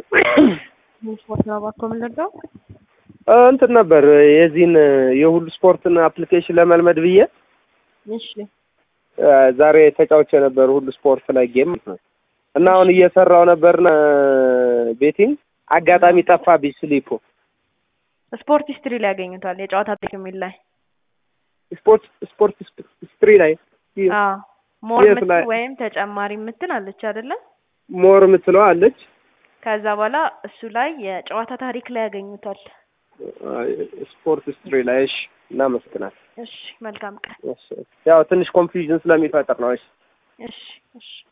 ስፖርት ነው እባክዎ የምንረዳው? እንትን ነበር የዚህን የሁሉ ስፖርትን አፕሊኬሽን ለመልመድ ብዬ እሺ ዛሬ ተጫውቼ ነበር ሁሉ ስፖርት ላይ ጌም ማለት ነው። እና አሁን እየሰራው ነበርና ቤቲንግ አጋጣሚ ጠፋብኝ ስሊፑ። ስፖርት ሂስትሪ ላይ ያገኙታል። የጨዋታ ታሪክ የሚል ላይ ስፖርት ስፖርት ስትሪ ላይ አዎ ሞር የት ምትል ላይ? ወይም ተጨማሪ ምትል አለች አይደለ? ሞር የምትለው አለች። ከዛ በኋላ እሱ ላይ የጨዋታ ታሪክ ላይ ያገኙታል። ስፖርት ስትሪ ላይ እሺ፣ እናመሰግናል። እሺ መልካም ቀን። ያው ትንሽ ኮንፊውዥን ስለሚፈጥር ነው። እሺ እሺ እሺ